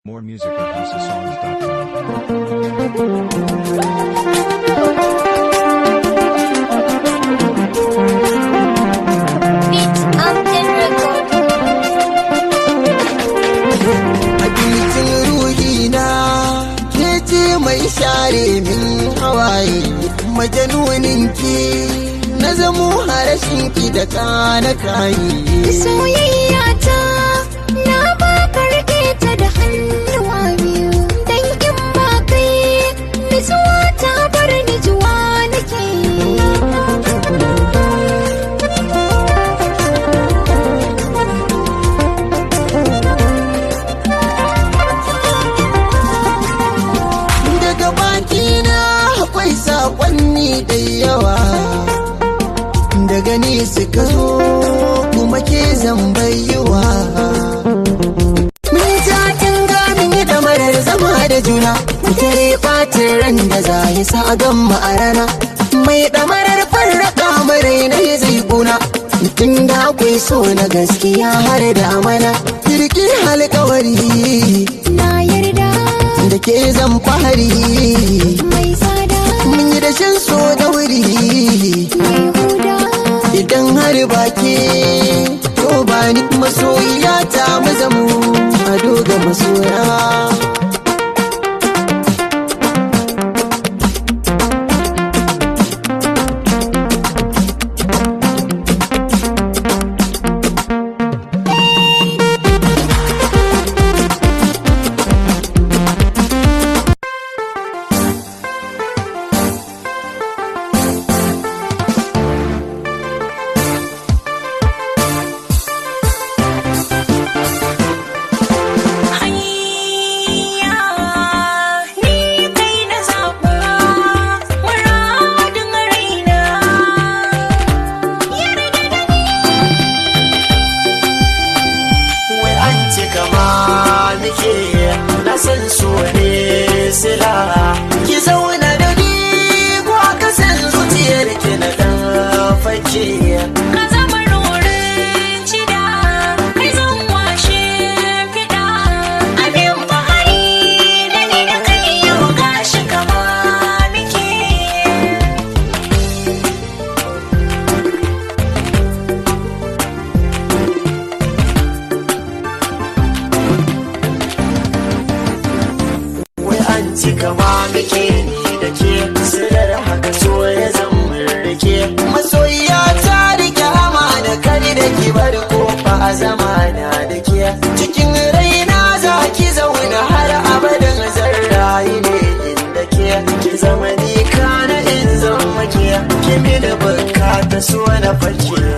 More music at HouseOfSongs.com. Beat Mountain Record. Abincin ruhina ke ce mai share min hawaye majanunin ki na zamo harashin ki da kana kayi Soyayya ta na ba karɓe ta da hannuwa biyu dan in ba kai nutsuwa ta bar ni juwa nake daga bakina akwai sakonni da yawa daga ni suka zo kuma ke zambayiwa mun ja tunga mun yi damarar zama da juna tare ɓacin ran da za yi sa a gamma a rana mai damarar farraka marai na yi zai kuna tun da akwai so na gaskiya har da amana kirki alkawari na yarda da ke zan fahari mai tsada mun yi dashen so da wuri mai huda idan har baki to ba ni masoyiya ta mazamu a doga masoya Hayya ni kai na zaɓa muradin raina yarda da ni wai an ci kama nake na san so ne sila ki zauna da ni ko ka san zuciyar ki na dan fake ka zama rorin cida kai zan washe fiɗa abin fahari da ni da kai yau gashi kama muke wai an ci kama muke ni da ke sirar haka so ya zama rike masoyiya ta rike amana kari da ki bar kofa a zamana da ke cikin raina za ki zauna har abadan zan rayu ne inda ke ki zama ni kana in zama ke ki mini bukata so na fake